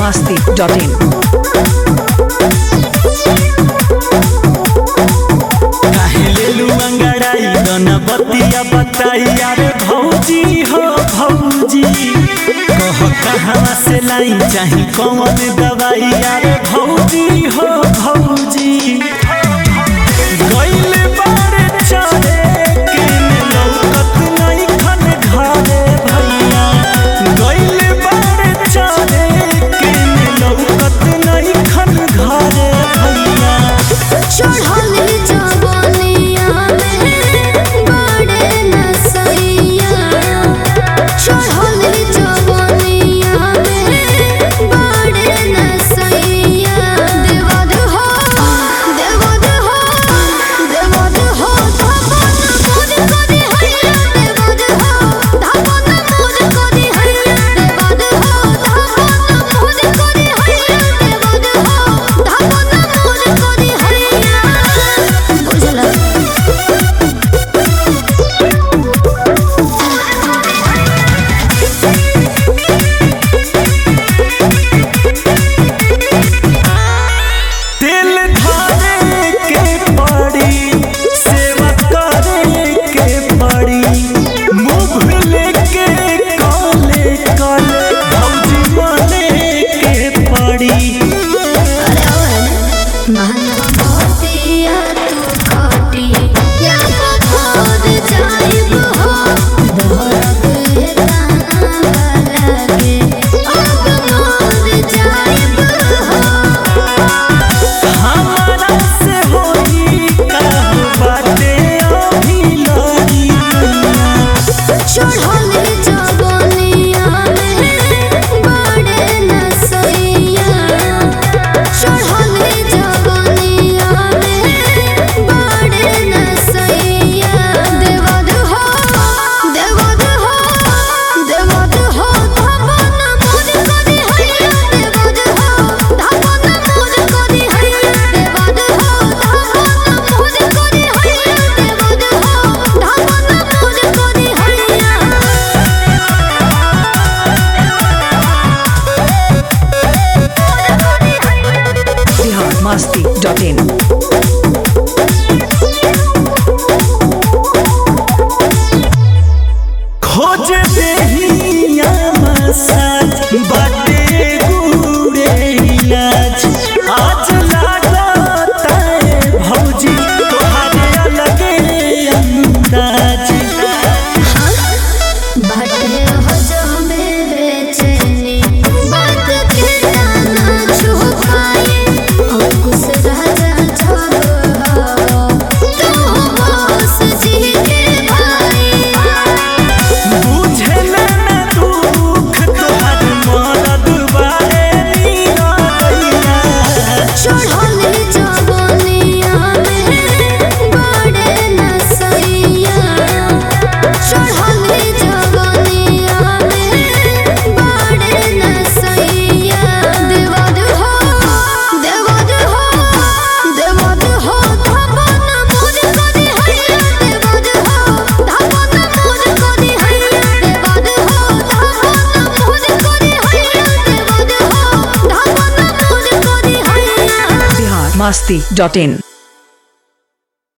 masti.in. काहे लेलू अंगड़ाई दोना बतिया बताई यार भौजी हो भौजी कह कहाँ से लाई चाही कौन दवाई यार भौजी हो भौजी गइले बारे चले के लौकत नहीं खन घरे भैया गइले बारे चले के लौकत नहीं खन घरे भैया चढ़ल जवानिया में बड़े नसैया चढ़ल जवानिया में बड़े नसैया देवद हो देवद हो देवद हो धपन मोर करी हैया देवद हो धपन मोर करी हैया देवद हो धपन मोर करी हैया देवद हो धपन मोर करी हैया बुझला दिल धारे के पड़ी सेवा करे के पड़ी मुंह लेके काले काले भौजी माने के पड़ी महनतिया तू खटी या पथर जाइब हो दहरक हे ताना लगे अब मर जाइब हो हमारा से होई का बाटे अभी लड़ी चढ़ल जवानिया में बड़े नसैया चढ़ल जवानिया में बड़े नसैया देवद हो देवद हो देवद हो धपन मोर करी हैया देवद हो धपन मोर करी हैया देवद हो धपन मोर करी हैया देवद हो धपन मोर करी हैया Bihar masti.in. खोज देहिया मसाज बाटे गुड़े इलाज आज लागता है भौजी तोहारे अलगे अंदाज बाटे हो जो में बेचैनी बात के ना छुपाए अंकुश राजा छोड़ो तू बस जी के भाई बुझे ना दुख तोहार मरद बारे नीरैया चढ़ल जवानिया में बड़े नसैया चढ़ल जवानिया में बड़े नसैया देवद हो देवद हो देवद हो धपन मोर करी हैया देवद हो धपन मोर करी हैया देवद हो धपन मोर करी हैया देवद हो धपन मोर करी हैया Bihar masti.in.